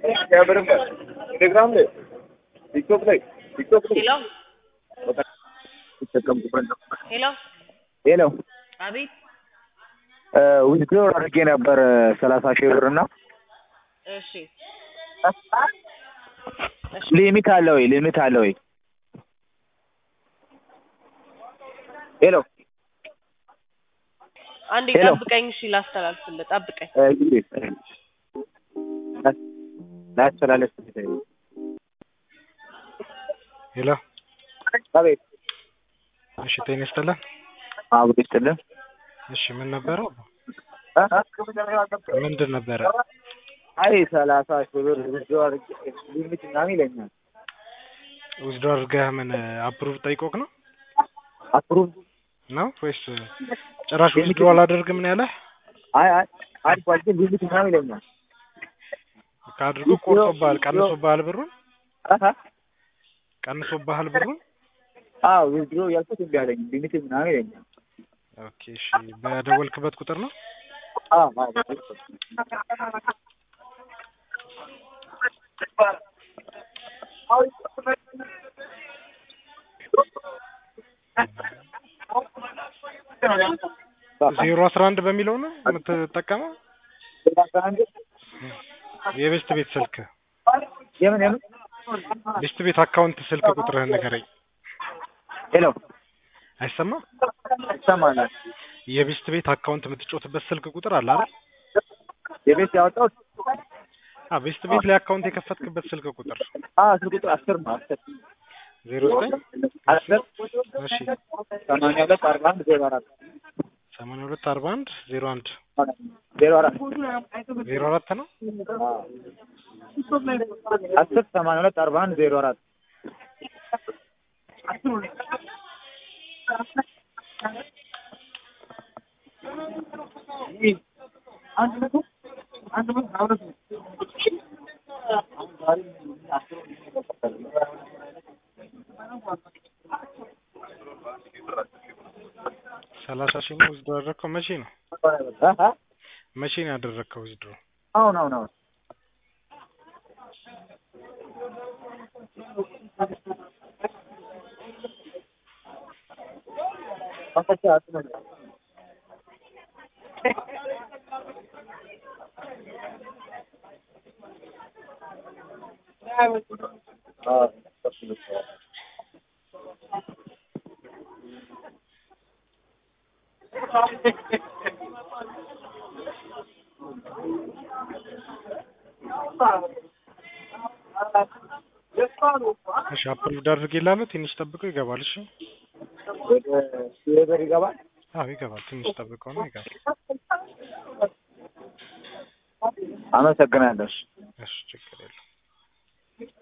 ቴሌግራም ላይ ቲክቶክ ላይ ቲክቶክ ላይ ሄሎ ይጠቀምኩበት ነው። ሄሎ ሄሎ አቤት ዊዝድሮ አድርጌ ነበር ሰላሳ ሺህ ብር እና እሺ እሺ ሊሚት አለ ወይ? ሊሚት አለ ወይ? ሄሎ አንዴ ሄሎ። ጠብቀኝ እሺ ላስተላልፍልህ ጠብቀኝ ላስተላለፍ ሄሎ አቤት እሺ ጤና ይስጥልን አብሮ ይስጥልን እሺ ምን ነበረው ምንድን ነበረ አይ ሰላሳ ሺህ ብር ዊዝድሮ አድርጌ ሊሚት ምናምን ይለኛል ውስዶ አድርገህ ምን አፕሩቭ ጠይቆክ ነው አፕሩቭ ነው ወይስ ጭራሽ ውስዶ አላደርግም ነው ያለህ አይ አይ አድርጓል ግን ሊሚት ምናምን ይለኛል ከአድርጎ ቆርጦብሃል ቀንሶብሃል ብሩን አሀ ቀንሶብሃል ብሩን አዎ ዊዝድሮ ያልኩት እምቢ አለኝ ሊሚት ምናምን ይለኛል ኦኬ እሺ በደወልክበት ቁጥር ነው አዎ አዎ ዜሮ አስራ አንድ በሚለው ነው የምትጠቀመው የቤስት ቤት ስልክ የምን የምን ቤስት ቤት አካውንት ስልክ ቁጥርህን ንገረኝ ሄሎ አይሰማም ይሰማል የቤስት ቤት አካውንት የምትጮትበት ስልክ ቁጥር አለ አይደል የቤት ያወጣሁት አ ቤስት ቤት ላይ አካውንት የከፈትክበት ስልክ ቁጥር አዎ ስልክ ቁጥር አስር ነው አስር ዜሮ ዘጠኝ አስር እሺ ሰማንያ ሁለት አርባ አንድ ዜሮ አራት ሰማንያ ሁለት አርባ አንድ ዜሮ አንድ ዜሮ አራት ዜሮ አራት ነው አስር ሰማንያ ሁለት አርባ አንድ ዜሮ አራት ሰላሳ ሺህ ነው ውዝድሮ ያደረግከው መቼ ነው አሀ መቼ ነው ያደረግከው ውዝድሮ አሁን አሁን አሁን እሺ አፕሎድ አድርጌልሃለሁ ትንሽ ጠብቀው ይገባል እሺ ወደ ሲበር ይገባል አዎ ይገባል ትንሽ ጠብቀው ነው ይገባል አመሰግናለሁ እሺ ችግር